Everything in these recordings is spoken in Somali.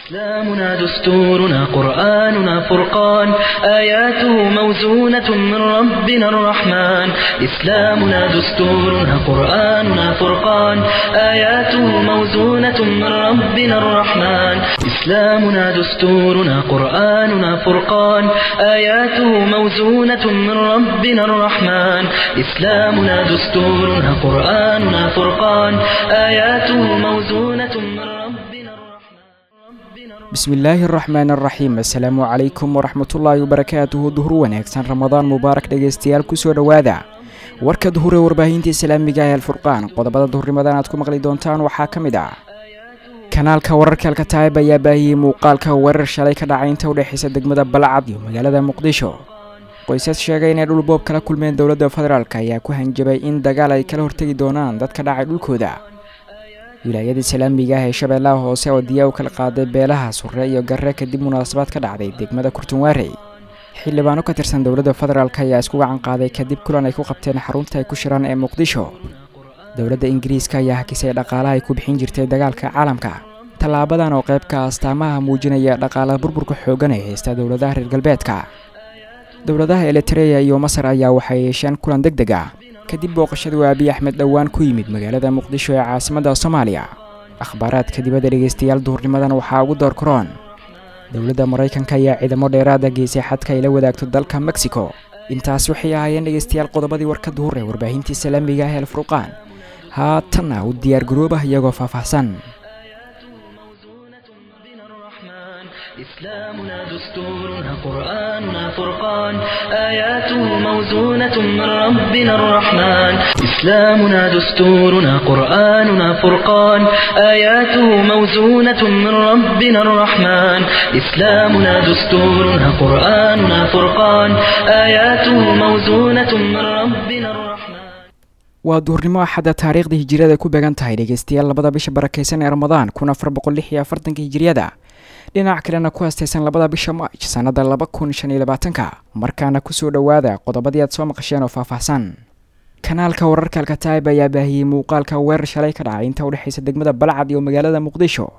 إسلامنا دستورنا قرآننا فرقان آياته موزونة من ربنا الرحمن إسلامنا دستورنا قرآننا فرقان آياته موزونة من ربنا الرحمن إسلامنا دستورنا قرآننا فرقان آياته موزونة من ربنا الرحمن إسلامنا دستورنا قرآننا فرقان آياته موزونة من ربنا الرحمن bismillaahi araxmaan araxiim assalaamu calaykum waraxmatullaahi wabarakaatuhu duhur wanaagsan ramadaan mubaarak dhegaystayaal kusoo dhowaada warka duhure warbaahinta islaamiga ee alfurqaan qodobada duhurnimadan aad ku maqli doontaan waxaa ka mid ah kanaalka wararka alkataayib ayaa baahiyey muuqaalka weerar shalay ka dhacay inta udhexaysa degmada balcad iyo magaalada muqdisho qoysas sheegay inay dhul boob kala kulmeen dowladda federaalk ayaa ku hanjabay in dagaal ay kala hortegi doonaan dadka dhacay dhulkooda wilaayada islaamiga ah ee shabeellaha hoose oo diyaa u kala qaaday beelaha surre iyo garre kadib munaasabad ka dhacday degmada kurtunwaarey xildhibaano ka tirsan dowladda federaalk ayaa isku gacan qaaday kadib kulan ay ku qabteen xarunta ay ku shiraan ee muqdisho dowladda ingiriiska ayaa hakisay dhaqaalaha ay ku bixin jirtay dagaalka caalamka tallaabadan oo qaybka astaamaha muujinaya dhaqaalaha burburka xooggan ee haysta dowladaha reer galbeedka dowladaha elitereya iyo masar ayaa waxay yeesheen kulan deg deg ah kadib booqashaduu abiy axmed dhowaan ku yimid magaalada muqdisho ee caasimadda soomaaliya akhbaaraadka dibadda dhegaystayaal duhurnimadan waxaa ugu door karoon dowladda maraykanka ayaa ciidamo dheeraada geysay xadka ay la wadaagto dalka mexico intaas waxay ahaayeen dhegaystayaal qodobadii warka duhur ee warbaahinta islaamiga ah el furqaan haatanna u diyaar garoobah iyagoo faahfaahsan إسلامنا دستورنا قرآننا فرقان آياته موزونة من ربنا الرحمن إسلامنا دستورنا قرآننا فرقان آياته موزونة من ربنا الرحمن إسلامنا دستورنا قرآننا فرقان آياته موزونة من ربنا الرحمن waa duhurnimo axadda taariikhda hijiriyada ku beegan tahay dhegaystayaal labada bisha barakaysan ee ramadaan kun afar boqol lix iyo afartanka hijiriyada dhinac kalena ku haastaysan labada bisha maaj sannada laba kun shan iyo labaatanka markaana kusoo dhowaada qodobadii aad soo maqasheen oo faahfaahsan kanaalka wararka alkataayib ayaa baahiyey muuqaalka weerar shalay ka dhacay inta udhexaysa degmada balcad iyo magaalada muqdisho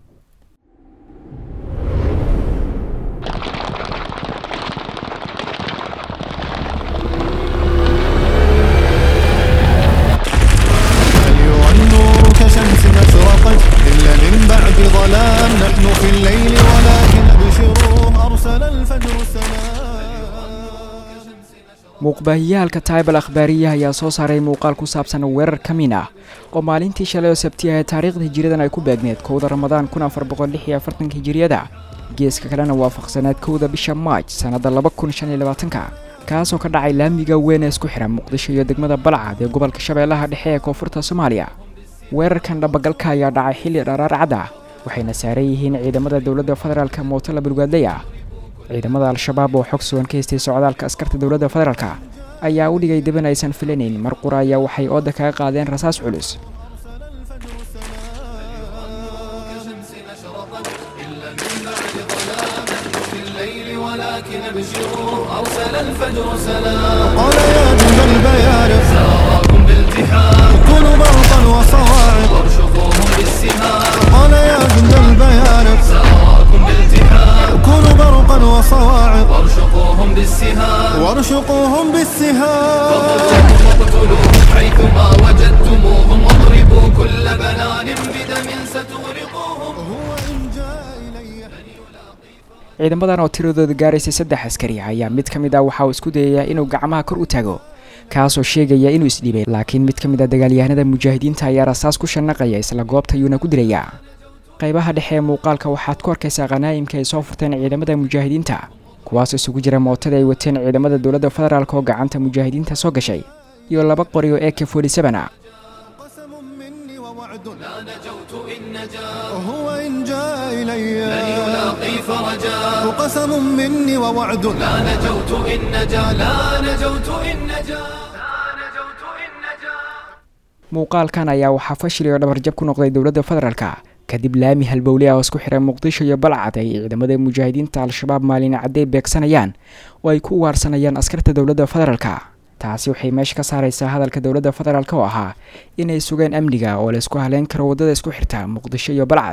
أيها النور كشمس أشرقت إلا من بعد ظلام نحن في الليل ولكن أبشروا أرسل الفجر السلام muuqbaahiyaha alkataayib al akhbaariyaha ayaa soo saaray muuqaal ku saabsan weerar ka min ah oo maalintii shalay oo sabtiya ee taariikhda hijiriyadan ay ku beegneed kowda ramadaan kun afar boqol lix iyo afartanka hijiriyada geeska kalena waafaqsaneed kowda bisha maaj sannada laba kun shan iyo labaatanka kaasoo ka dhacay laamiga weyn ee isku xidha muqdisho iyo degmada balcad ee gobolka shabeellaha dhexe ee koonfurta soomaaliya weerarkan dhabagalka ayaa dhacay xilli dharaar cad ah waxayna saaran yihiin ciidamada dowladda federaalka mooto la bulgaadley ah ciidamada al-shabaab oo xog sugan ka haystay socdaalka askarta dowladda federaalka ayaa u dhigay deban aysan filanayn mar qura ayaa waxay ooda kaga qaadeen rasaas culus قال يا جند البيارق سراكم بالتحام كونوا برقا وصواعق وارشقوهم بالسهام قال يا جند البيارق سراكم بالتحام كونوا برقا وصواعق وارشقوهم بالسهام وارشقوهم بالسهام واقتلوهم حيثما وجدتموهم واضربوا كل بنان بدم ستغرقوهم هو إن جاء إلي ciidamadan oo tiradooda gaaraysay saddex askari ayaa mid ka mid ah waxa uu isku dayayaa inuu gacmaha kor u taago kaasoo sheegaya inuu isdhiibay laakiin mid ka mid a dagaalyahanada mujaahidiinta ayaa rasaas ku shanaqaya isla goobta ayuuna ku dilayaa qaybaha dhexe ee muuqaalka waxaad ku arkaysaa khanaa'imka ay soo furteen ciidamada mujaahidiinta kuwaas isugu jira mootada ay wateen ciidamada dowladda federaalk oo gacanta mujaahidiinta soo gashay iyo laba qori oo ak forty seven ah قسم مني ووعد لا نجوت إن نجا هو إن جاء إلي من يلاقي فرجا قسم مني ووعد لا نجوت إن نجا لا نجوت إن نجا لا نجوت إن نجا muuqaalkan ayaa waxaa fashil iyo dhabarjab ku noqday dowladda federaalka kadib laami halbowle ah oo isku xiray muqdisho iyo balcad ay ciidamada mujaahidiinta al-shabaab maalin cadday beegsanayaan oo ay ku ugaarsanayaan askarta dowladda federaalka taasi waxay meesha ka saaraysaa hadalka dowladda federaalk oo ahaa inay sugeen amniga oo la isku haleyn karo waddada isku xirta muqdisho iyo balcad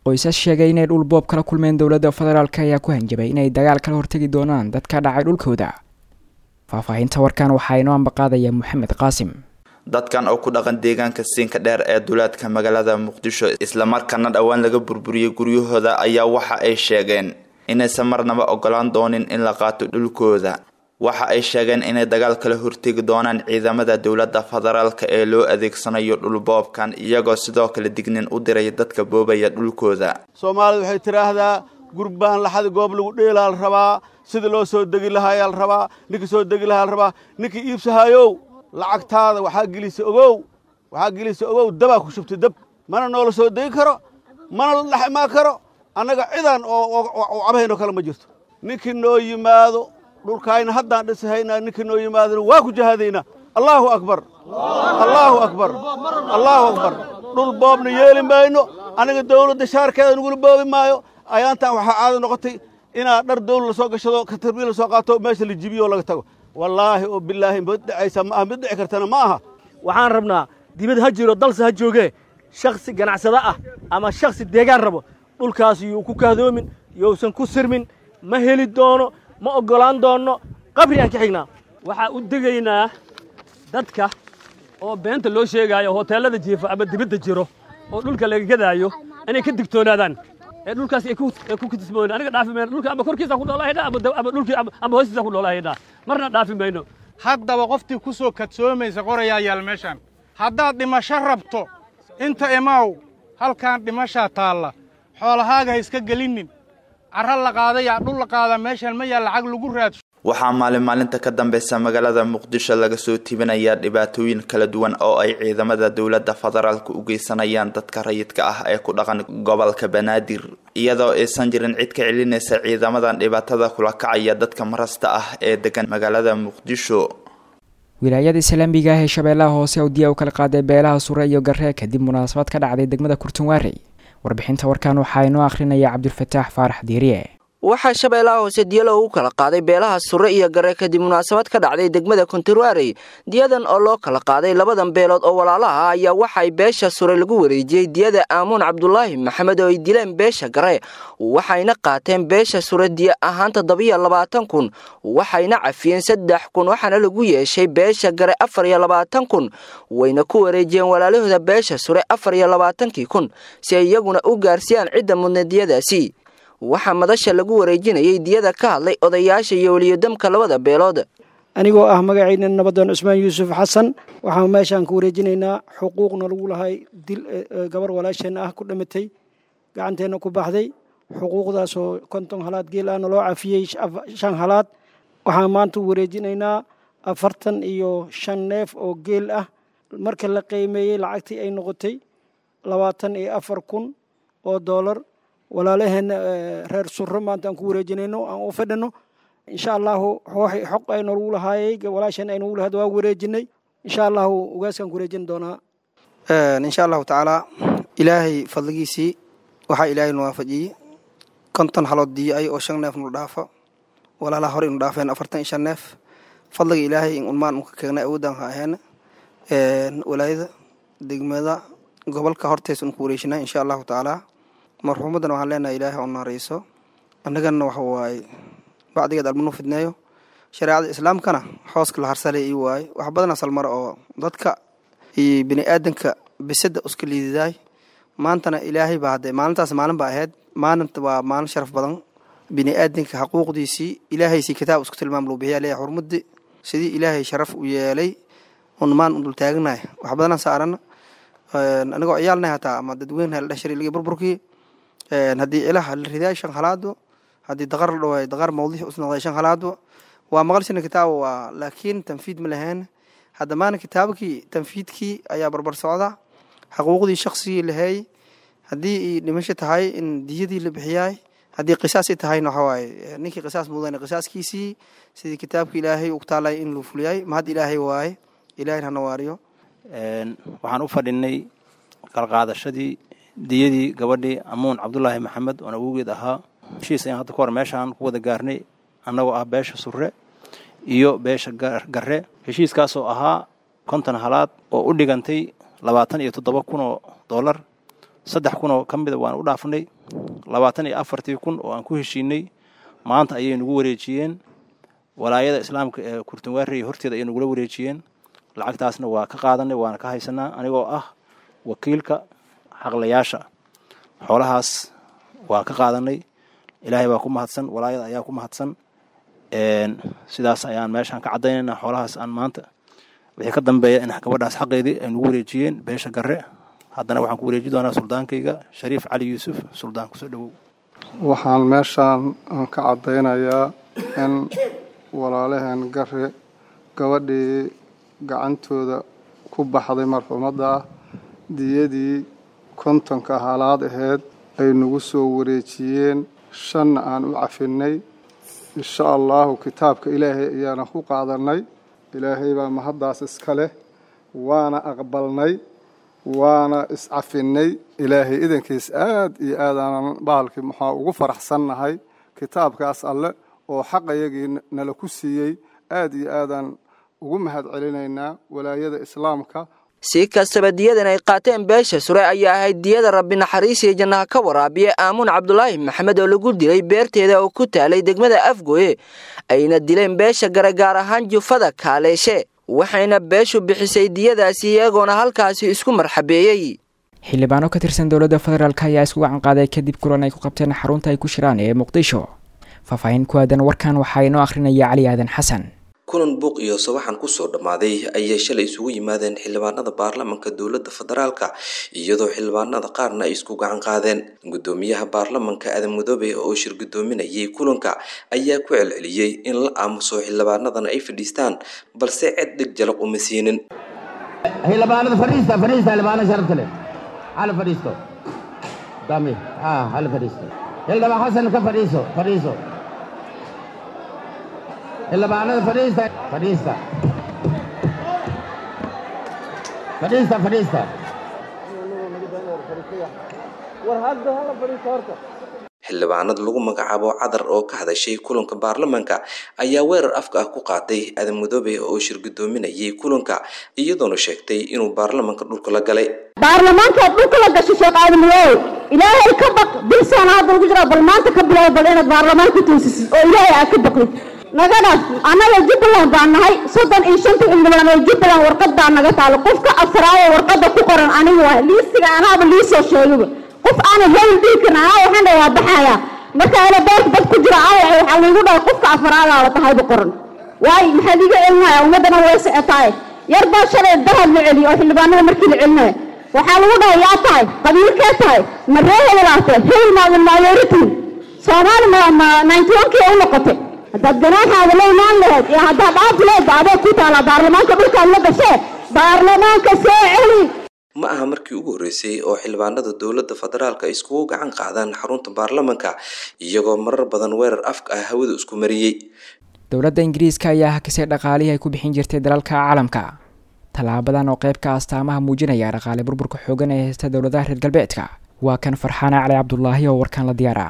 qoysas sheegay inay dhul boob kala kulmeen dowladda federaalk ayaa ku hanjabay inay dagaal kala hortegi doonaan dadka dhacay dhulkooda faahfaahinta warkan waxaa inoo ambaqaadaya moxamed qaasim dadkan oo ku dhaqan deegaanka siinka dheer ee duleedka magaalada muqdisho islamarkaana dhowaan laga burburiyey guryahooda ayaa waxa ay sheegeen inaysan marnaba ogolaan doonin in la qaato dhulkooda waxa ay sheegeen inay dagaal kala hortegi doonaan ciidamada dowladda federaalka ee loo adeegsanayo dhulboobkan iyagoo sidoo kale dignin u diray dadka boobaya dhulkooda soomaalida waxay tidhaahdaa gurbaan laxadi goob lagu dheelaa la rabaa sida loo soo degi lahaayaa la rabaa ninkii soo degi lahaa la rabaa ninkii iibsahaayow lacagtaada waxaa gelisa ogow waxaa gelisa ogow dabaa ku shubtay dab mana noola soo degi karo mana la dhex imaan karo annaga cidaan oo cabahaynoo kale ma jirto ninkii noo yimaado dhulkaayna haddaan dhisahaynaa ninkii noo yimaadona waa ku jahaadaynaa allaahu akbar allaahu akbar allaahu akbar dhul boobna yeeli mayno aniga dawladda shaarkeeda nagula boobi maayo ayaantan waxaa caado noqotay inaad dhar dawla la soo gashado katarbiil la soo qaato meesha la jibiyo oo laga tago wallaahi oo bilaahi mid dhacaysa ma aha mid dhici kartana ma aha waxaan rabnaa dibad ha jiro dalse ha joogee shakhsi ganacsado ah ama shakhsi deegaan rabo dhulkaas yuu ku kahdoomin yousan ku sirmin ma heli doono ma oggolaan doonno qabri aan ka xignaa waxaa u degaynaa dadka oo beenta loo sheegaayo hoteellada jiifa ama dibadda jiro oo dhulka laga gadaayo inay ka digtoonaadaan ee dhulkaas ay ku kitismoon aniga dhaafi mayno dhulka ama korkiisa ku noolahaydha ama dhulkii ama hoostiisa ku noolahaydha marna dhaafi mayno haddaba qoftii ku soo kadsoomaysa qorayaa yaal meeshaan haddaad dhimasho rabto inta imaaw halkaan dhimashaa taalla xoolahaaga ha iska gelinnin carra la qaadayaa dhul la qaadaa meeshaan ma yaal lacag lagu raadsho waxaa maalin maalinta ka dambeysa magaalada muqdisho laga soo tibinayaa dhibaatooyin kala duwan oo ay ciidamada dowladda federaalka u geysanayaan dadka rayidka ah ee ku dhaqan gobolka banaadir iyadoo aysan jirin cid ka celinaysa ciidamadan dhibaatada kula kacaya dadka marasta ah ee degan magaalada muqdisho wilaayada islaamiga ah ee shabeellaha hoose awdiya u kala qaaday beelaha sure iyo garee kadib munaasabad ka dhacday degmada kurtunwaarey warbixinta warkan waxaa inoo akhrinaya cabdulfataax faarax diiriye waxaa shabeellaha hoose diya loogu kala qaaday beelaha sure iyo gare kadib munaasabad ka dhacday degmada konturwarey diyadan oo loo kala qaaday labadan beelood oo walaalaha ah ayaa waxay beesha sure lagu wareejiyey diyada aamuun cabdulaahi maxamed oo ay dileen beesha gare waxayna qaateen beesha sure diya ahaan toddobiyo labaatan kun waxayna cafiyeen saddex kun waxaana lagu yeeshay beesha gare afar iyo labaatan kun wayna ku wareejiyeen walaalahooda beesha sure afar iyo labaatankii kun si ay iyaguna u gaarsiiyaan cidda mudna diyadaasi waxaa madasha lagu wareejinayay diyada ka hadlay odayaasha iyo weliyodamka labada beelood anigoo ah magacayna nabadoon cusmaan yuusuf xasan waxaan meeshaan ku wareejinaynaa xuquuqna lagu lahay dil gabar walaasheenna ah ku dhamatay gacanteenna ku baxday xuquuqdaasoo konton halaad geel ahna loo cafiyey shan halaad waxaan maanta u wareejinaynaa afartan iyo shan neef oo geel ah marka la qiimeeyey lacagtii ay noqotay labaatan iyo afar kun oo doolar walaalaheenna reer suro maanta aan ku wareejinayno aan u fadhino insha allahu xoq aynagu lahaayey walaasheen aynagu lahayd waa wareejinay insha allahu ugaaskaan ku wareejin doonaa insha allahu tacaala ilaahay fadligiisii waxaa ilaahay nu waafajiyey konton halood diyo ay oo shan neef nu dhaafo walaalaha hore inu dhaafeen afartan iyo shan neef fadliga ilaahay in unmaan unka keegnay awoodaan ha aheena walaayada degmada gobolka hortees un ku wareejinaa insha allahu tacaala marxuumaddan waxaan leenahay ilaahay oo naarayso annagana waxa waaye bacdigeed almanu fidneeyo shareecada islaamkana xooska la harsalay ii waaye wax badan asal mara oo dadka iyo bini aadanka bisada uska liididaay maantana ilaahay baa hadde maalintaas maalin baa ahayd maalinta waa maalin sharaf badan bini aadanka xaquuqdiisii ilaahaysii kitaab isku tilmaam luu bixiya leeyahay xurmadi sidii ilaahay sharaf u yeelay un maan un dul taaganahay wax badanaan saarana anigoo ciyaalnahay hataa ama dadweyne la dhashari ligi burburkii haddii ilaha la ridaay shan halaado haddii daqar la dhawaay daqar mawdiix usnoqday shan halaado waa maqalsina kitaaba waa laakiin tanfiid ma lahayn hadda maana kitaabkii tanfiidkii ayaa barbar socda xaquuqdii shaqsigii laheey haddii i dhimasho tahay in diyadii la bixiyaay haddii qisaas i tahayna waxa waaye ninkii qisaas mudan qisaaskiisii sidii kitaabka ilaahay uu taalay in luu fuliyay mahad ilaahay waaye ilaahay hana waariyo waxaan u fadhinay qalqaadashadii diyadii gabadhii amuun cabdulaahi maxamed oon awowgeed ahaa heshiis ayaan hadda ka hor meeshaan ku wada gaarnay annagoo ah beesha surre iyo beesha garre heshiiskaasoo ahaa konton halaad oo u dhigantay labaatan iyo toddoba kun oo dollar saddex kun oo ka mida waan u dhaafnay labaatan iyo afartii kun oo aan ku heshiinay maanta ayay nagu wareejiyeen walaayada islaamka ee kurtunwaarey horteeda ayay nagula wareejiyeen lacagtaasna waa ka qaadanay waana ka haysanaa anigoo ah wakiilka xaqlayaasha xoolahaas waa ka qaadanay ilaahay baa ku mahadsan walaayada ayaa ku mahadsan sidaas ayaan meeshaan ka caddaynayna xoolahaas aan maanta wixii ka dambeeya in gabadhaas xaqeedii ay nagu wareejiyeen beesha garre haddana waxaan ku wareeji doonaa suldaankayga shariif cali yuusuf suldaan kusoo dhowow waxaan meeshaan ka caddaynayaa in walaalaheen garre gabadhii gacantooda ku baxday marxuumadda ah diyadii kontonka halaad aheyd ay nagu soo wareejiyeen shanna aan u cafinay insha allahu kitaabka ilaahay ayaana ku qaadanay ilaahay baa mahaddaas iska leh waana aqbalnay waana iscafinay ilaahay idankiis aad iyo aadaanan bahalkii maxaa ugu faraxsannahay kitaabkaas alle oo xaqayagii nala ku siiyey aad iyo aadaan ugu mahad celinaynaa walaayada islaamka si kastaba diyadan ay qaateen beesha sure ayaa ahayd diyada rabbi naxariisiyo jannaha ka waraabiye aamuun cabdulaahi maxamed oo lagu dilay beerteeda oo ku taalay degmada afgoye ayna dileen beesha gare gaar ahaan jufada kaaleeshe waxayna beeshu bixisay diyadaasi iyagoona halkaasi isku marxabeeyey xildhibaano ka tirsan dowladda federaalk ayaa isku gacan qaaday kadib kulan ay ku qabteen xarunta ay ku shiraan ee muqdisho faahfaahin ku aadan warkan waxaa inoo akhrinaya cali aadan xasan kulan buuq iyo sawaxan kusoo dhammaaday ayay shalay isugu yimaadeen xildhibaanada baarlamanka dowladda federaalka iyadoo xildhibaanada qaarna ay isku gacan qaadeen gudoomiyaha baarlamanka aadan mudoobe oo shir gudoominayay kulanka ayaa ku celceliyey in la aamuso xildhibaanadana ay fadhiistaan balse cid dhig jalaq uma siinin xildhibaanada fadhiista fadhiista xildhibaanada sharafta leh hala fadhiisto dami ha hala fadhiisto xildhibaan xasan ka fadhiiso fadhiiso xildhibaanada fadhiista fadhiista fadhiista fadhiista xildhibaanad lagu magacaabo cadar oo ka hadashay kulanka baarlamanka ayaa weerar afka ah ku qaaday aadan mudoobe oo shir gudoominayay kulanka iyadoona sheegtay inuu baarlamanka dhulka la galay baarlamaankaad dhulka la gashay sheekh aadan mudoobe ilaahay ka baq bilsaan hadda lagu jiraa bal maanta ka bilow bal inaad baarlamaanka toosisid oo ilaahay aad ka baqdid naga dhaaf annaga jubbaland baan nahay soddon iyo shanta xildhibaan oo jubbaland warqad baa naga taalo qofka afraad oo warqadda ku qoran anigu waa liistiga anaaba liisoo sheegaba qof aanan hebel dhihi karin anaa waxaan dhahay waa baxaya marka ana beerta dad ku jira aawac waxaa laygu dhahay qofka afraadaa la tahayba qoran waayo maxaa liiga celinaya ummaddana way socotaaye yar baa shalay dahad la celiyo oo xildhibaanada markii la celinaya waxaa lagu dhahay yaa tahay qabiilkee tahay ma ree hebelaate hebel maadan maayoritin soomaali ma ma ninety one kii u noqotay haddaad ganaaxaada la imaan lahayd iyo haddaad dhaafi lahayd ba adeeg ku taalaa baarlamaanka dhulkaad la gashee baarlamaanka soo celi ma aha markii ugu horreysay oo xildhibaanada dowladda federaalka iskugu gacan qaadaan xarunta baarlamanka iyagoo marar badan weerar afka ah hawada isku mariyey dowladda ingiriiska ayaa hakisay dhaqaalihii ay ku bixin jirtay dalalka caalamka tallaabadan oo qeyb ka astaamaha muujinaya dhaqaale burburka xoogan ee haysta dowladaha reer galbeedka waa kan farxaana cali cabdulaahi oo warkaan la diyaara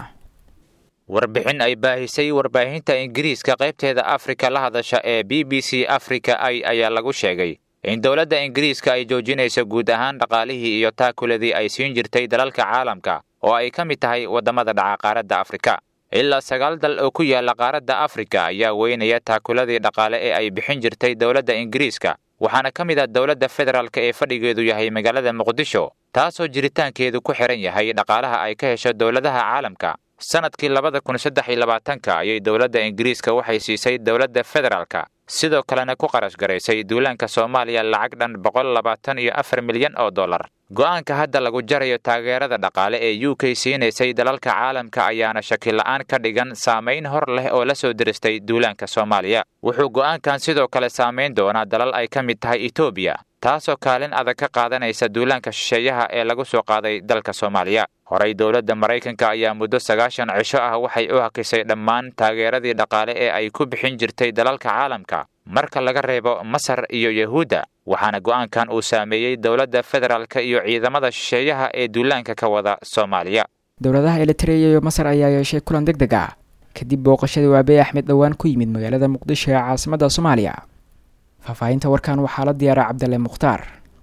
warbixin ay baahisay warbaahinta ingiriiska qaybteeda afrika la hadasha ee b b c africa i ayaa lagu sheegay in dowladda ingiriiska ay joojinayso guud ahaan dhaqaalihii iyo taakuladii ay siin jirtay dalalka caalamka oo ay ka mid tahay waddamada dhaca qaaradda afrika ilaa sagaal dal oo ku yaalla qaaradda afrika ayaa weynaya taakuladii dhaqaale ee ay bixin jirtay dowladda ingiriiska waxaana ka mid ah dowladda federaalk ee fadhigeedu yahay magaalada muqdisho taasoo jiritaankeedu ku xihan yahay dhaqaalaha ay ka hesho dowladaha caalamka sanadkii labada kun saddex iyo labaatanka ayay dowladda ingiriiska waxay siisay dowladda federaalka sidoo kalena ku qarash garaysay duulaanka soomaaliya lacag dhan boqol labaatan iyo afar milyan oo dollar go'aanka hadda lagu jarayo taageerada dhaqaale ee u k siinaysay dalalka caalamka ayaana shakila'aan ka dhigan saamayn hor leh oo la soo diristay duulaanka soomaaliya wuxuu go'aankan sidoo kale saamayn doonaa dalal ay ka mid tahay etoobiya taasoo kaalin adag ka qaadanaysa duulaanka shisheeyaha ee lagu soo qaaday dalka soomaaliya horey dowladda maraykanka ayaa muddo sagaashan cisho ah waxay u hakisay dhammaan taageeradii dhaqaale ee ay ku bixin jirtay dalalka caalamka marka laga reebo masar iyo yahuudda waxaana go'aankan uu saameeyey dowladda federaalka iyo ciidamada shisheeyaha ee duulaanka ka wada soomaaliya dowladaha elitereya iyo masar ayaa yeeshay kulan deg deg ah kadib booqashadii waabey axmed dhowaan ku yimid magaalada muqdisho ee caasimadda soomaaliya faahfaahinta warkan waxaa la diyaaray cabdalle mukhtaar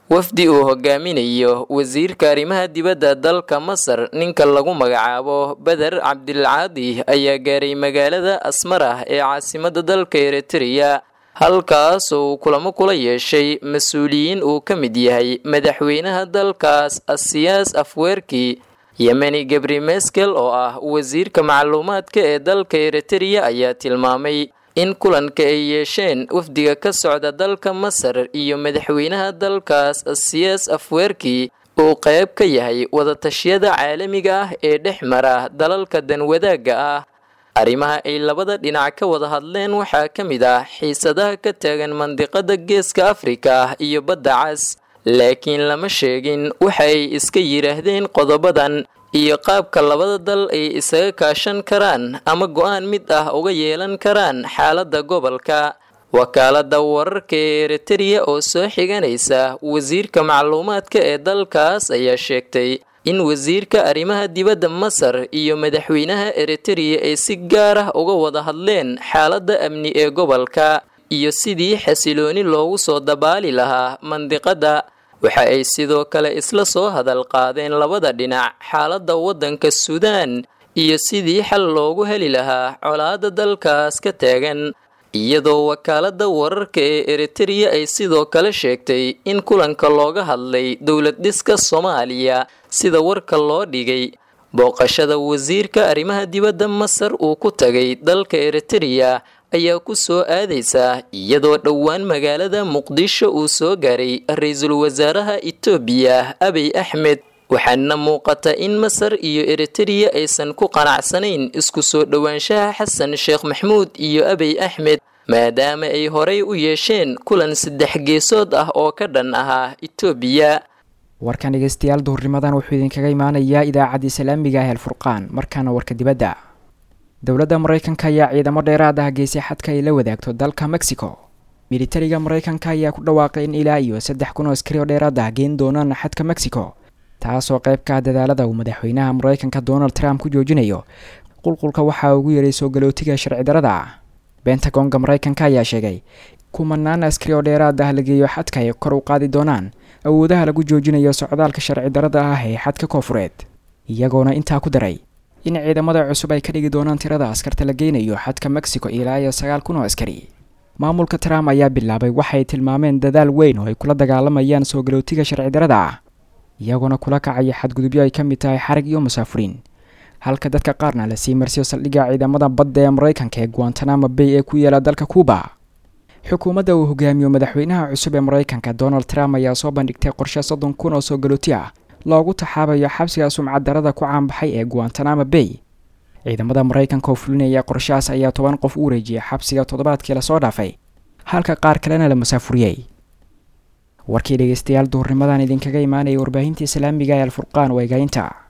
wafdi uu hogaaminayo wasiirka arrimaha dibadda dalka masar ninka lagu magacaabo beder cabdilcaadi ayaa gaaray magaalada asmarah ee caasimadda dalka eritreya halkaas uu kulamo kula yeeshay mas-uuliyiin uu ka mid yahay madaxweynaha dalkaas asiyaas afweerki yemeni gabri meskel oo ah wasiirka macluumaadka ee dalka eritreya ayaa tilmaamay in kulanka ay yeesheen wafdiga ka socda dalka masar iyo madaxweynaha dalkaas asiyaas afweerki uu qayb ka yahay wadatashyada caalamiga ah ee dhex mara dalalka danwadaagga ah arrimaha ay labada dhinac ka wada hadleen waxaa ka mid ah xiisadaha ka taagan mandiqada geeska afrika iyo badda cas laakiin lama sheegin waxa ay iska yidhaahdeen qodobadan iyo qaabka labada dal ay isaga kaashan karaan ama go-aan mid ah uga yeelan karaan xaaladda gobolka wakaaladda wararka ee eritreya oo soo xiganaysa wasiirka macluumaadka ee dalkaas ayaa sheegtay in wasiirka arrimaha dibadda masar iyo madaxweynaha eritreya ay si gaar ah uga wada hadleen xaaladda amni ee gobolka iyo sidii xasilooni loogu soo dabaali lahaa mandiqadda waxa ay sidoo kale isla soo hadal qaadeen labada dhinac xaaladda waddanka suudaan iyo sidii xal loogu heli lahaa colaadda dalkaas ka taagan iyadoo wakaaladda wararka ee eritreya ay sidoo kale sheegtay in kulanka looga hadlay dowlad dhiska soomaaliya sida warka loo dhigay booqashada wasiirka arrimaha dibadda masar uu ku tagay dalka eritreya ayaa ku soo aadaysa iyadoo dhowaan magaalada muqdisho uu soo gaaray ra-iisul wasaaraha itoobiya abiy axmed waxaana muuqata in masar iyo eritreya aysan ku qanacsanayn isku soo dhowaanshaha xasan sheekh maxmuud iyo abiy axmed maadaama ay horay u yeesheen kulan saddex geesood ah oo ka dhan ahaa itoobiya warkan dhegeystayaal duhurnimadan wuxuu idinkaga imaanayaa idaacadda islaamiga ah alfurqaan markaana warka dibadda dowladda maraykanka ayaa ciidamo dheeraad ah geysay xadka ay la wadaagto dalka mexico militariga maraykanka ayaa ku dhawaaqay in ilaa iyo saddex kun oo askari oo dheeraad ah geen doonaan xadka mexico taasoo qayb ka ah dadaalada uu madaxweynaha maraykanka donald trump ku joojinayo qulqulka waxaa ugu yeeray soo galootiga sharci darada ah bentagonga maraykanka ayaa sheegay kumanaan askari oo dheeraad ah la geeyo xadka ay kor u qaadi doonaan awoodaha lagu joojinayo socdaalka sharci darada ah ee xadka koofureed iyagoona intaa ku daray in ciidamada cusub ay ka dhigi doonaan tirada askarta la geynayo xadka mexico ilaa iyo sagaal kun oo askari maamulka trump ayaa bilaabay waxay tilmaameen dadaal weyn oo ay kula dagaalamayaan soo galootiga sharci darada ah iyagoona kula kacaya xadgudubyo ay ka mid tahay xarig iyo musaafuriin halka dadka qaarna lasii marsiyo saldhigga ciidamada badda ee maraykanka ee guantanamo bay ee ku yaala dalka cuuba xukuumadda uu hogaamiyo madaxweynaha cusub ee maraykanka donald trump ayaa soo bandhigtay qorshe soddon kun oo soo galooti ah loogu taxaabayo xabsiga sumcad darada ku caanbaxay ee guantanamo bay ciidamada maraykanka oo fulinaya qorshahaas ayaa toban qof u wareejiyay xabsiga toddobaadkii lasoo dhaafay halka qaar kalena la masaafuriyey warkii dhegeystayaal duhurnimadan idinkaga imaanaya warbaahinta islaamiga ee alfurqaan waa egaynta